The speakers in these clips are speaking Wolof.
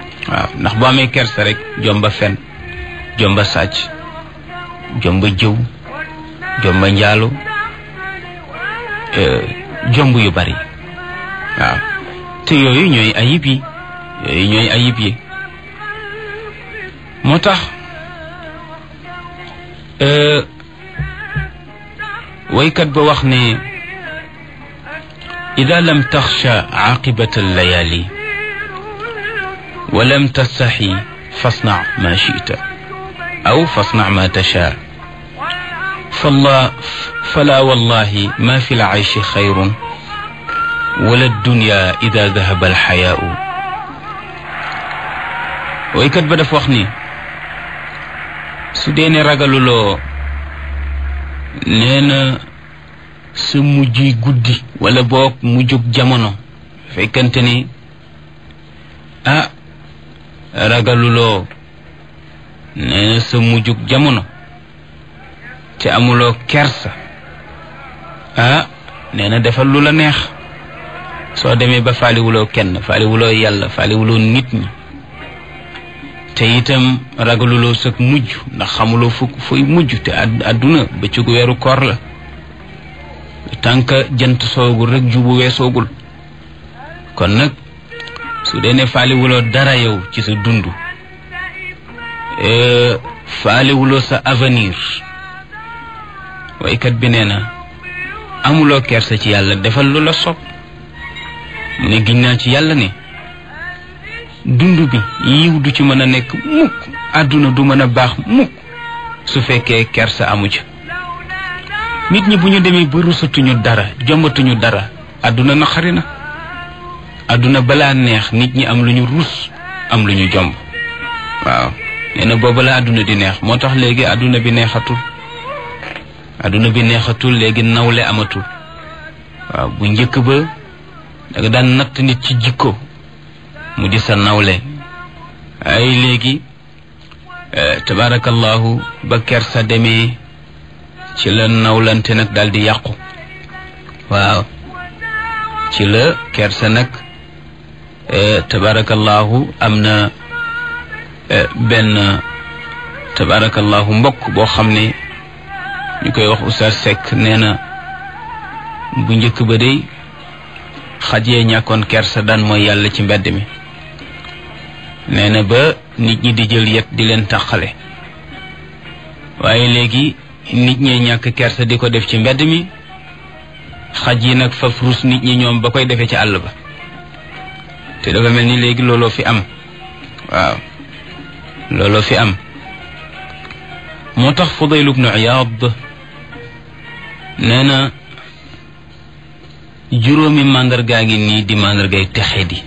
waaw ndax boo amee kersa rek jomba fen jomba sàcc jomba jëw jomba njaalo jomb yu bari waaw te yooyu ñooy ayib yi yooyu ñooy ayib yi moo tax waykat ba wax ne ida lam taxsha aqibata allayali wa lam tastaxi fasna ma chita aw fasna ma tasha fala fala wallahi ma fi lcayshi xayrun wala dunya ida dahaba alxayaau waykat ba daf wax ni su dee ne ragaluloo nee na sa mujj guddi wala boog mujjug jamono fekkante ni ah ragaluloo nee na sa mujjug jamono te amuloo kersa ah nee na defal lu la neex soo demee ba faaliwuloo kenn faaliwuloo yàlla faaliwuloo nit ñi te itam ragaluloo sag mujj ndax xamuloo fu fooy mujj te àdduna bëccëgu weeru koor la tànk jant soogul rek jubu weesoogul kon nag su dee ne faaliwuloo dara yow ci sa dund faaliwuloo sa avenir waykat bi nee na amuloo kersa ci yàlla defal lu la sopp mu ne giñ naa ci yàlla ne dund bi yiw du ci mën a nekk mukk àdduna du mën a baax mukk su fekkee kersa amu ca nit ñi bu ñu demee ba rusatuñu dara jombatuñu dara àdduna naqari na àdduna balaa neex nit ñi am lu ñu rus am lu ñu jomb waaw nee na booba la àdduna di neex moo tax léegi àdduna bi neexatul àdduna bi neexatul léegi nawle amatul waaw bu njëkk ba da nga daan natt nit ci jikko mu di sa nawle ay léegi tabarakallahu ba kersa demee ci la nawlante nag daal di yàqu waaw ci la kersa nag tabarakallahu am na benn tabarakallahu mbokk boo xam ne ñu koy wax Oustaz Seck nee na bu njëkk ba day xaj yee ñàkkoon kersa daan mooy yàlla ci mbedd mi nee na ba nit ñi di jël yet di leen tàqale waaye léegi nit ñee ñàkk kersa di ko def ci mbedd mi xaj yi nag faf rus nit ñi ñoom ba koy defee ci àll ba te dafa mel ni léegi looloo fi am waaw looloo fi am moo tax Fudayl ibnu Iyaad nee na juróomi màndargaa ngi nii di màndargay texe di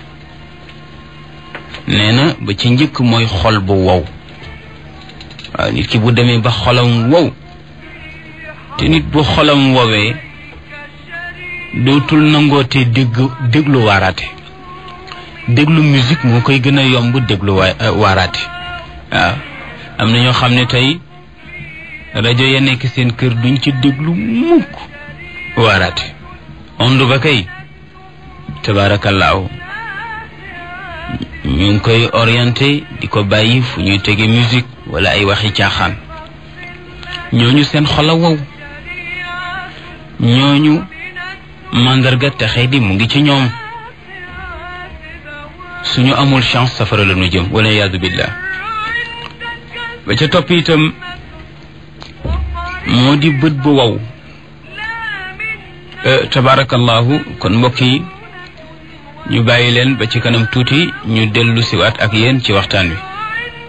nee na ba ci njëkk mooy xol bu wow waaw nit ki bu demee ba xolam wow te nit bu xolam wowee dootul nangootee dégg déglu waaraate déglu musique moo koy gën a yomb déglu waaraate waaw am na ñoo xam ne tey rajo ya nekk seen kër duñ ci déglu mukk waaraate ond ba kay tabaarakallaahu ñu ngi koy orienté di ko bàyyi fu ñuy tege musique wala ay waxi caaxaan ñooñu seen xol a wow ñooñu màndarga texe di mu ngi ci ñoom suñu amul chance safara la ñu jëm wala yaadu billah ba ca topp itam moo di bët bu wow tabarakallahu kon mbokk yi ñu bàyyi leen ba ci kanam tuuti ñu dellu siwaat ak yéen ci waxtaan wi